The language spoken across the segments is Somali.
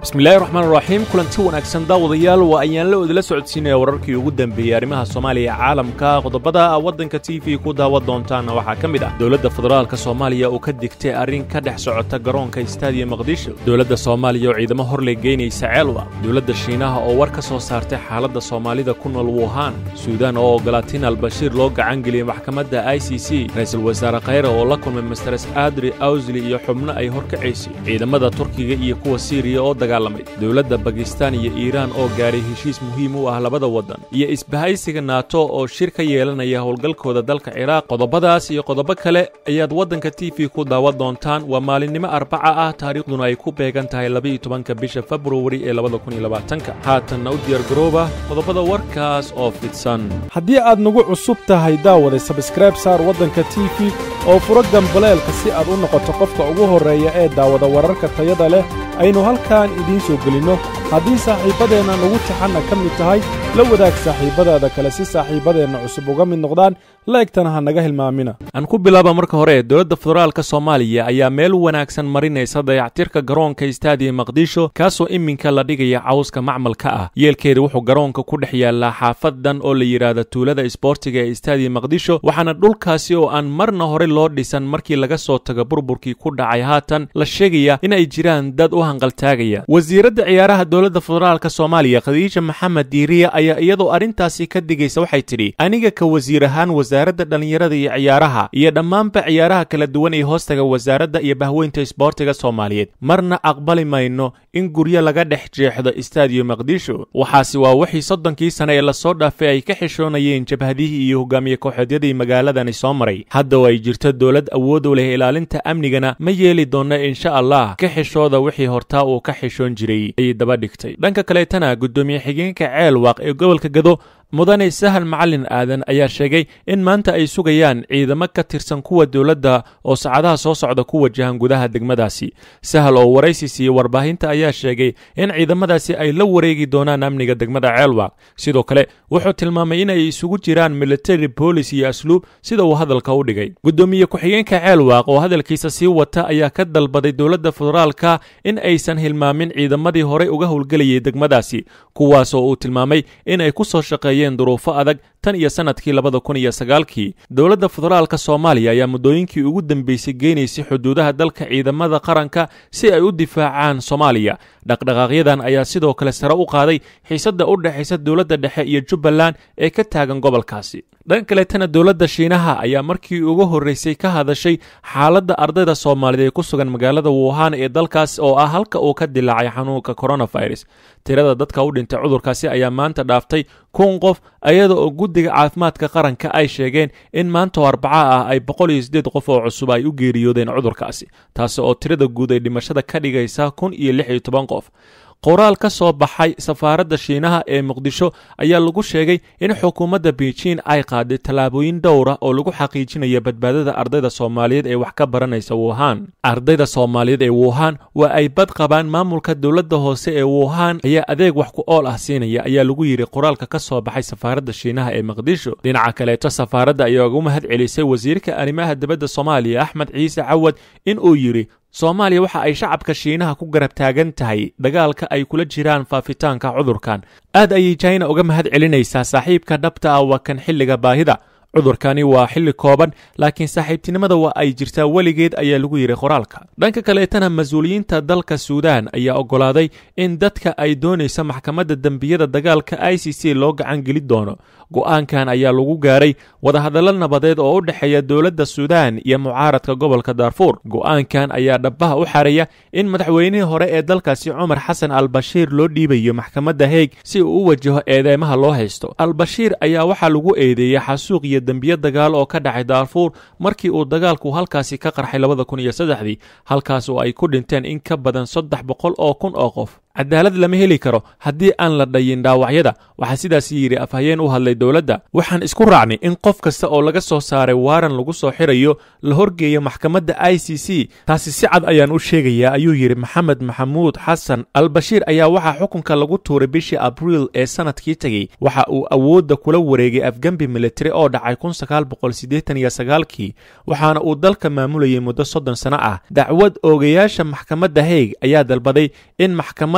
bismillahi raxmaan raxiim kulanti wanaagsan daawadayaal waa ayaan la odila socodsiinaya wararkii ugu dambeeyey arrimaha soomaaliya ee caalamka qodobada waddanka t v ku daawan doontaana waxaa ka mid ah dowladda federaalka soomaaliya oo ka digtay arrin ka dhex socota garoonka istaadiya maqdisho dowladda soomaaliya oo ciidamo hor ley geynaysa ceelwa dowladda shiinaha oo war ka soo saartay xaaladda soomaalida ku nool wuhan suudaan oo ogolaatin albashiir loo gacangeliyey maxkamadda i c c ra-iisul wasaare khayre oo la kulmay masteres adri awsli iyo xubno ay horkacaysay ciidamada turkiga iyo kuwa siiriya oo dagaalamay dowladda bakistan iyo iiraan oo gaaray heshiis muhiim u ah labada waddan iyo isbahaysiga naato oo shir ka yeelanaya howlgalkooda dalka ciraaq qodobadaas iyo qodobo kale ayaad waddanka t v ku daawan doontaan waa maalinimo arbaca ah taariikhduna ay ku beegan tahay labaiyo tobanka bisha februari ee labada kun iyo labaatanka haatanna u diyaargarooba qodobada warkaas oo fidsan haddii aad nagu cusub tahay daawada sabskrayb saar waddanka t v oo furo gambaleelka si aad u noqoto qofka ugu horreeya ee daawada wararka tayada leh aynu halkan idiin soo gelinno haddii saaxiibbadeenna nagu taxanna ka mid tahay la wadaag saaxiibbadaada kale si saaxiibbadeenna cusub uga mid noqdaan la'egtana ha naga hilmaamina aan ku bilaaba marka hore dowladda federaalka soomaaliya ayaa meel wanaagsan marinaysa dayactirka garoonka istaadiya maqdisho kaasoo iminka la dhigaya cawska macmalka ah yeelkeeda wuxuu garoonka ku dhex yaallaa xaafadan oo la yidhaahda tuulada isboortiga ee istaadiya maqdisho waxaana dhulkaasi oo aan marna hore loo dhisan markii laga soo tago burburkii ku dhacay haatan la sheegaya in ay jiraan dad u hanqaltaagaya wasiiradda ciyaaraha dowladda federaalka soomaaliya khadiija maxamed diiriya ayaa iyadoo arrintaasi ka digaysa waxay tidhi aniga ka wasiir ahaan wasaaradda dhallinyarada iyo ciyaaraha iyo dhammaanba ciyaaraha kala duwan ee hoostaga wasaaradda iyo bahweynta isboortiga soomaaliyeed marna aqbali mayno in guryo laga dhex jeexdo istaadiyo maqdisho waxaasi waa wixii soddonkii sane ee lasoo dhaafay ay ka xishoonayeen jabhadihii iyo hogaamiye kooxeedyadii magaaladani soo maray hadda oo ay jirto dowlad awood u leh ilaalinta amnigana ma yeeli doonna insha allah ka xishooda wixii hortaa uu ka xishoon jiray ayay daba dhigtay dhanka kaleetana guddoomiye xigeenka ceelwaaq ee gobolka gado mudane sahal macalin aadan ayaa sheegay in maanta ay sugayaan ciidamo ka tirsan kuwa dowladda oo saacadaha soo socda ku wajahan gudaha degmadaasi sahal oo waraysi siiyey warbaahinta ayaa sheegay in ciidamadaasi ay la wareegi doonaan amniga degmada ceelwaaq sidoo kale wuxuu tilmaamay in ay isugu jiraan military boolis iyo asluub sida uu hadalka u dhigay guddoomiye ku-xigeenka ceelwaaq oo hadalkiisa sii wata ayaa ka dalbaday dowladda federaalka in aysan hilmaamin ciidamadii horey uga howlgelayay degmadaasi kuwaasoo uu tilmaamay in ay ku soo shaqeeyeen duruufo adag tan iyo sannadkii labada kun iyo sagaalkii dowladda federaalka soomaaliya ayaa muddooyinkii ugu dambeysay geynaysay xuduudaha dalka ciidamada qaranka si ay u difaacaan soomaaliya dhaqdhaqaaqyadan ayaa sidoo kale sare u qaaday xiisadda u dhexaysa dowladda dhexe iyo jubbaland ee ka taagan gobolkaasi dhan kaleetana dowladda shiinaha ayaa markii ugu horreysay ka hadashay xaaladda ardayda soomaaliyeed ee ku sugan magaalada wuhan ee dalkaas oo ah halka uu ka dilaacay xanuunka coronavirus tirada dadka u dhintay cudurkaasi ayaa maanta dhaaftay kun qof iyada oo guddiga caafimaadka qaranka ay sheegeen in maanta oo arbaca ah ay boqol iyo siddeed qof oo cusub ay u geeriyoodeen cudurkaasi taasi oo tirada guud ay dhimashada ka dhigaysa kun iyo lix iyo toban qof qoraal ka soo baxay safaaradda shiinaha ee muqdisho ayaa lagu sheegay in xukuumadda beijing ay qaaday tallaabooyin dhowra oo lagu xaqiijinaya badbaadada ardayda soomaaliyeed ee wax ka baranaysa wuhan ardayda soomaaliyeed ee wuhan waa ay bad qabaan maamulka dowladda hoose ee wuhan ayaa adeeg wax ku ool ah siinaya ayaa lagu yidhi qoraalka ka soo baxay safaaradda shiinaha ee muqdisho dhinaca kaleeto safaaradda ayaa ugu mahad celisay wasiirka arrimaha dibadda soomaaliya axmed ciise cawad in uu yidhi soomaaliya waxa ay shacabka shiinaha ku garab taagan tahay dagaalka ay kula jiraan faafitaanka cudurkan aad ayay jina uga mahad celinaysaa saaxiibka dhabta ah waa kan xilliga baahida cudurkani waa xilli kooban laakiin saaxiibtinimada waa ay jirtaa weligeed ayaa lagu yidhi qoraalka dhanka kaleetana mas-uuliyiinta dalka suudaan ayaa oggolaaday in dadka ay doonaysa maxkamadda dembiyada dagaalka i c c loo gacan geli doono go'aankan ayaa lagu gaaray wadahadallo nabadeed oo u dhexeeya dowladda suudaan iyo mucaaradka gobolka daarfuur go'aankan ayaa dhabbaha u xaraya in madaxweynihii hore ee dalkaasi cumar xasan albashiir loo dhiibayo maxkamadda heeg si uu u wajaho eedeymaha loo haysto albashiir ayaa waxaa lagu eedeeyey xasuuq iyo dembiye dagaal oo ka dhacay daarfuur markii uu dagaalku halkaasi ka qarxay labada kun iyo saddexdii halkaas oo ay ku dhinteen in ka badan saddex boqol oo kun oo qof cadaalad lama heli karo haddii aan la dhayin dhaawacyada waxaa sidaas yidhi afhayeen u hadlay dowladda waxaan isku raacnay in qof kasta oo laga soo saaray waaran lagu soo xirayo la horgeeyo maxkamadda i c c taasi si cad ayaan u sheegayaa ayuu yidhi maxamed maxamuud xasan albashiir ayaa waxaa xukunka lagu tuuray bishii abriil ee sanadkii tegey waxa uu awoodda kula wareegay afgembi militari oo dhacay kun sagaal boqol siddeetan iyo sagaalkii waxaana uu dalka maamulayay muddo soddon sano ah dacwad oogayaasha maxkamadda heeg ayaa dalbaday in maxkamad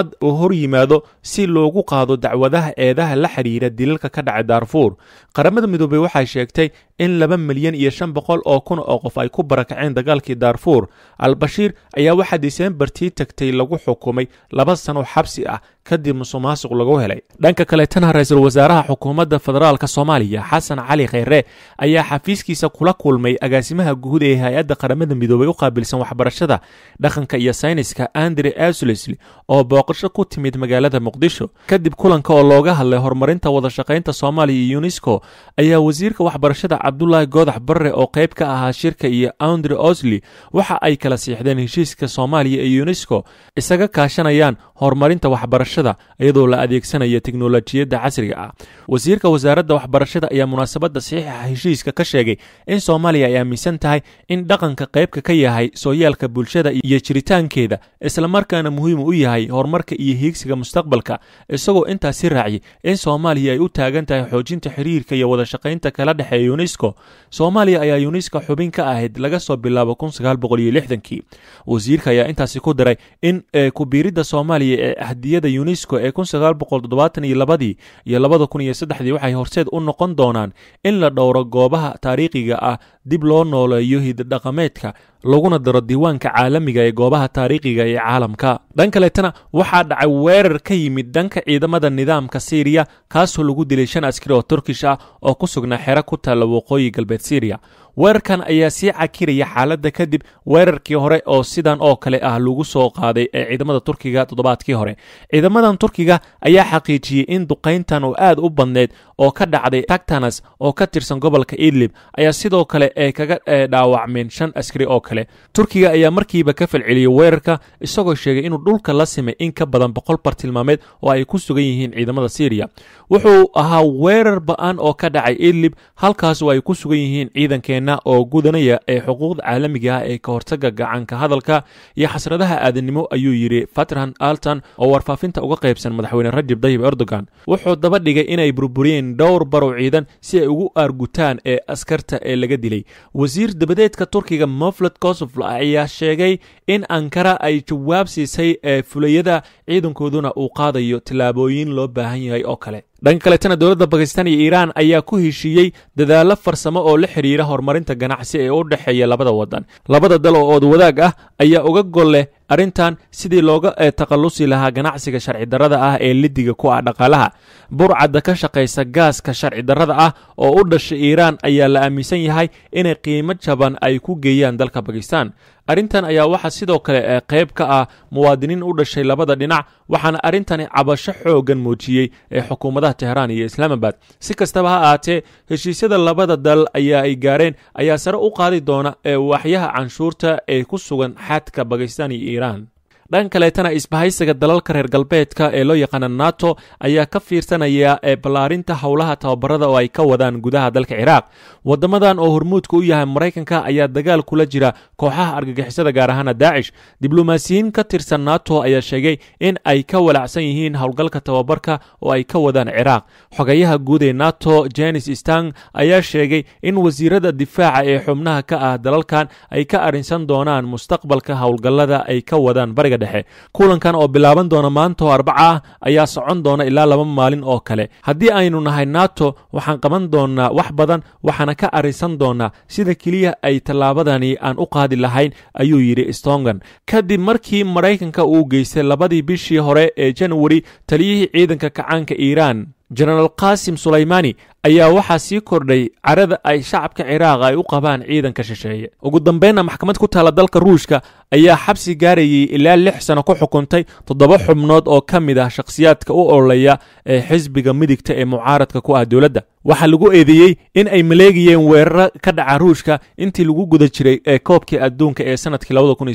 maxkamad uu hor yimaado si loogu qaado dacwadaha eedaha la xidhiira dilalka ka dhacay daarfuur qaramada midoobey waxay sheegtay in laba milyan iyo shan boqol oo kun oo qof ay ku barakaceen dagaalkii daarfuur al-bashiir ayaa waxaa diseembartii tagtay lagu xukumay laba sano xabsi ah kadib musuqmaasuq lagu helay dhanka kaleetana ra-iisul wasaaraha xukuumadda federaalk soomaaliya xasan cali kheyre ayaa xafiiskiisa kula kulmay agaasimaha guud ee hay-adda qaramada midoobey u qaabilsan waxbarashada dhaqanka iyo sayniska andre aslesli oo booqasho ku timid magaalada muqdisho kadib kulanka oo looga hadlay horumarinta wadashaqaynta soomaaliya iyo yunesko ayaa wasiirka waxbarashada cabdulaahi goodax barre oo qayb ka ahaa shirka iyo andre osli waxa ay kala siixdeen heshiiska soomaaliya iyo yunesko isaga kaashanayaan horumarinta waxbarashada iyadoo la adeegsanaya teknolojiyadda casriga ah wasiirka wasaaradda waxbarashada ayaa munaasabadda saxiixa heshiiska ka sheegay in soomaaliya ay aaminsan tahay in dhaqanka qaybka ka yahay sooyaalka bulshada iyo jiritaankeeda islamarkaana muhiim u yahay horumarka iyo hiigsiga mustaqbalka isagoo intaasi raaciyay in soomaaliya ay u taagan tahay xoojinta xiriirka iyo wadashaqaynta kala dhexeeya yunesko soomaaliya ayaa yunesko xubin ka ahayd laga soo bilaabo kii wasiirka ayaa intaasi ku daray in kubiiridda soomaaliya ee ahdiyada yunesko ee ladii iyo labada kun iyo saddexdii waxay horseed u noqon doonaan in la dhowro goobaha taariikhiga ah dib loo nooleeyo hididhaqameedka laguna daro diiwaanka caalamiga ee goobaha taariikhiga ee caalamka dhan kaleetana waxaa dhacay weerar ka yimid dhanka ciidamada nidaamka siiriya kaasoo lagu dilay shan askari oo turkish ah oo ku sugnaa xero ku taalla waqooyi galbeed siiriya weerarkan ayaa sii cakiraya xaaladda kadib weerarkii hore oo sidan oo kale ah lagu soo qaaday ee ciidamada turkiga toddobaadkii hore ciidamadan turkiga ayaa xaqiijiyey in duqayntan oo aad u badneyd oo ka dhacday tagtanas oo ka tirsan gobolka idlib ayaa sidoo kale ay kaga dhaawacmeen shan askari oo kale turkiga ayaa markiiba ka falceliyey weerarka isagoo sheegay inuu dhulka la simay in ka badan boqol bartilmaameed oo ay ku sugan yihiin ciidamada siiriya wuxuu ahaa weerar ba-an oo ka dhacay idlib halkaasoo ay ku sugan yihiin ciidankeenna oo gudanaya ee xuquuqda caalamiga ah ee ka hortaga gacanka hadalka iyo xasradaha aadanimo ayuu yidhi fatran altan oo warfaafinta uga qaybsan madaxweyne rajab dayib erdogan wuxuu daba dhigay inay burburiyeen dhowr barow ciidan si ay ugu aargutaan ee askarta ee laga dilay wasiir dabadeedka turkiga mofled kosofl ayaa sheegay in ankara ay jawaab siisay ee fulayada ciidankooduna uu qaadayo tallaabooyin loo baahan yahay oo kale dhanka kaletana dowladda bakistan iyo iiraan ayaa ku heshiiyey dadaallo farsamo oo la xidhiira horumarinta ganacsi ee u dhexeeya labada wadan labada dal oo ood wadaag ah ayaa uga gol leh arrintan sidii looga takhallusi lahaa ganacsiga sharci darrada ah ee lidiga ku ah dhaqaalaha burcadda ka shaqaysa gaaska sharci darrada ah oo u dhashay iiraan ayaa la aaminsan yahay inay qiimo jaban ay ku geeyaan dalka bakistan arrintan ayaa waxaa sidoo kale ee qayb ka ah muwaadiniin u dhashay labada dhinac waxaana arrintani cabasho xooggan muujiyey ee xukuumadaha tehraan iyo islaamabad si kastaba ha ahaatee heshiisyada labada dal ayaa ay gaareen ayaa sare u qaadi doona ee waaxyaha canshuurta ee ku sugan xadka bakistan iyo iiraan dhan kaleetana isbahaysiga dalalka reer galbeedka ee loo yaqaana nato ayaa ka fiirsanaya ee ballaarinta howlaha tababarada oo ay ka wadaan gudaha dalka ciraaq wadamadan oo hormuudka u yahay maraykanka ayaa dagaal kula jira kooxaha argagixisada gaar ahaana daacish diblomaasiyiin ka tirsan nato ayaa sheegay in ay ka walacsan yihiin howlgalka tababarka oo ay ka wadaan ciraaq xogayaha guud ee nato jenis stang ayaa sheegay in wasiirada difaaca ee xubnaha ka ah dalalkan ay ka arrinsan doonaan mustaqbalka howlgallada ay ka wadaan bariga dhexe kulankan oo bilaaban doona maanta oo arbaca ah ayaa socon doona ilaa laba maalin oo kale haddii aynu nahay nato waxaan qaban doonaa wax badan waxaana ka arrinsan doonaa sida keliya ay tallaabadani aan u qaadi lahayn ayuu yidhi stongan kadib markii maraykanka uu geystay labadii bishii hore ee janwari taliyihii ciidanka kacaanka iiraan jenaraal qaasim sulaymani ayaa waxaa sii kordhay carada ay shacabka ciraaq ay u qabaan ciidanka shisheeye ugu dambeynna maxkamad ku taalla dalka ruushka ayaa xabsi gaarayay ilaa lix sano ku xukuntay toddoba xubnood oo ka mid ah shakhsiyaadka u ololeya ee xisbiga midigta ee mucaaradka ku ah dowladda waxaa lagu eedeeyey in ay maleegayeen weeraro ka dhaca ruushka intii lagu guda jiray ee koobkii adduunka ee sanadkii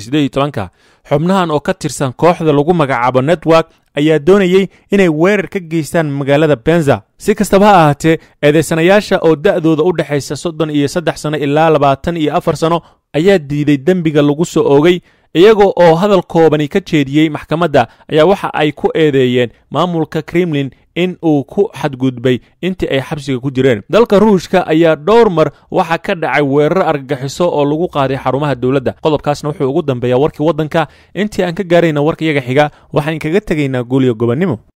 xubnahan oo ka tirsan kooxda lagu magacaabo network ayaa doonayey inay weerar ka geystaan magaalada benza si kastaba ha ahaatee eedaysanayaasha oo da'dooda u dhexaysa soddon iyo saddex sano ilaa labaatan iyo afar sano ayaa diiday dembiga lagu soo oogay iyaga oo hadal koobani ka jeediyey maxkamadda ayaa waxa ay ku eedeeyeen maamulka kremlin in uu ku xadgudbay intii ay xabsiga ku jireen dalka ruushka ayaa dhowr mar waxaa ka dhacay weerar argagixiso oo lagu qaaday xarumaha dowladda qodobkaasna wuxuu ugu dambeeyaa warkii waddanka intii aan ka gaarayna warka iyaga xiga waxaan kaga tegaynaa guuliyo gobonnimo